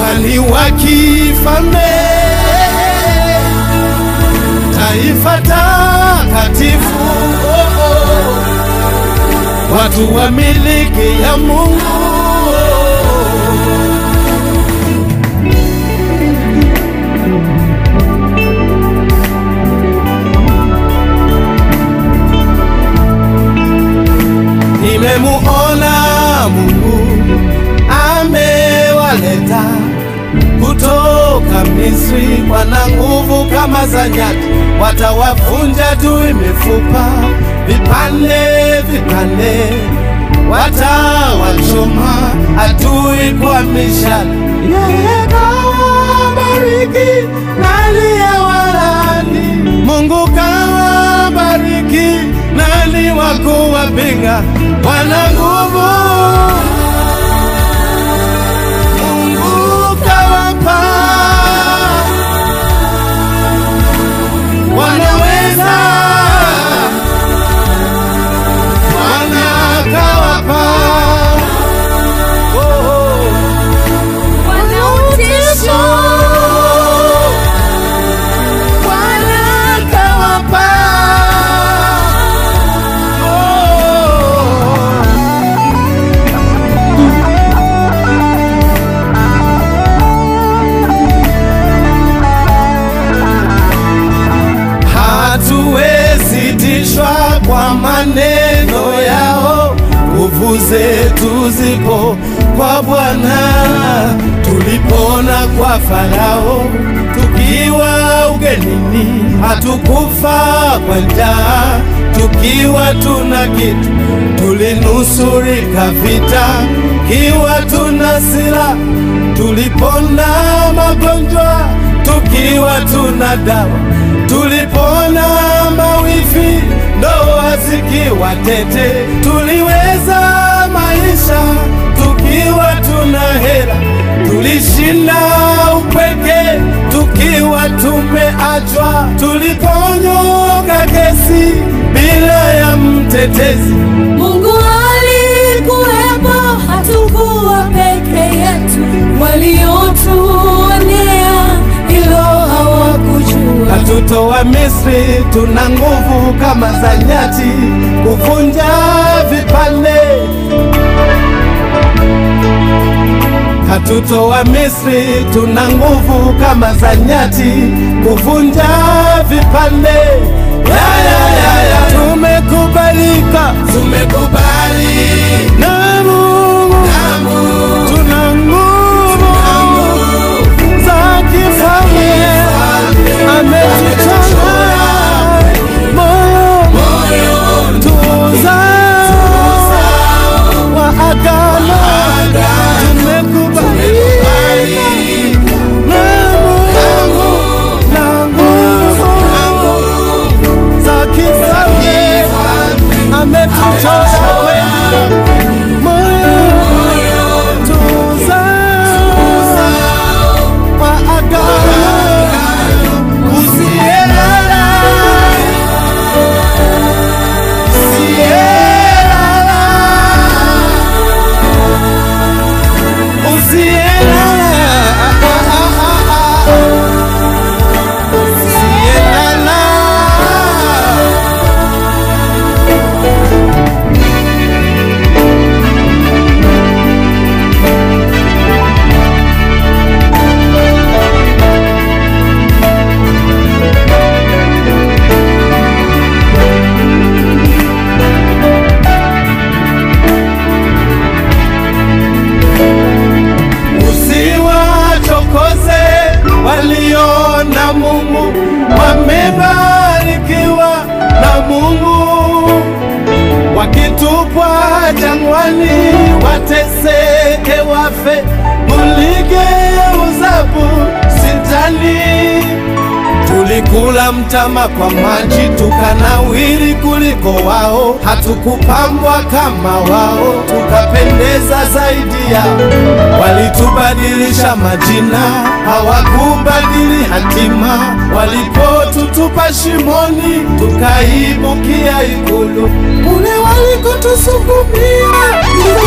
ukuhani wa kifalme, taifa takatifu, oh, oh. watu wa miliki ya Mungu. Nimemuona Mungu amewaleta kutoka Misri, wana nguvu kama za nyati, watawavunja adui mifupa vipande vipande, watawachoma adui kwa mishale. Yeye kawabariki na aliyewalaani, Mungu kawabariki nani wa kuwapinga? Wana nguvu Mungu kawapa, wanaweza Bwana kawapa, oh, oh. Wanautisho, Bwana kawapa, oh. hatuwezi tishwa kwa maneno yao, nguvu zetu zipo kwa Bwana. Tulipona kwa Farao tukiwa ugenini, hatukufa kwa njaa tukiwa tuna kitu, tulinusurika vita kiwa tuna silaha, tulipona magonjwa tukiwa tuna dawa tulipona mawifi, ndoa zikiwa tete, tuliweza maisha tukiwa tuna hela, tulishinda upweke tukiwa tumeachwa, tuliponyoka kesi bila ya mtetezi. Mungu alikuwepo, hatukuwa peke yetu. Waliotuonea hilo hawakujua. Hatutoa Misri, tuna nguvu kama za nyati kuvunja vipande. Hatutoa Misri, tuna nguvu kama za nyati kuvunja vipande. Ya, ya, ya, ya. Tumekubalika, tumekubali na Mungu, tuna nguvu za kifalme ametuchora moyo tuzao wa agano tumekubalika na Mungu na nguvu za kifalme ametuchora moyo tuzao wa agano Usielala, usielala, usielala, usielala. Usiwachokoze walio na Mungu, wamebarikiwa na Mungu. Wakitupwa jangwani, wateseke, wafe, muligeuzabu sitani Tulikula mtama kwa maji tukanawiri kuliko wao, hatukupambwa kama wao, tukapendeza zaidi yao. Walitubadilisha majina, hawakubadili hatima. Walipotutupa shimoni, tukaibukia ikulu. Kule walikotusukumia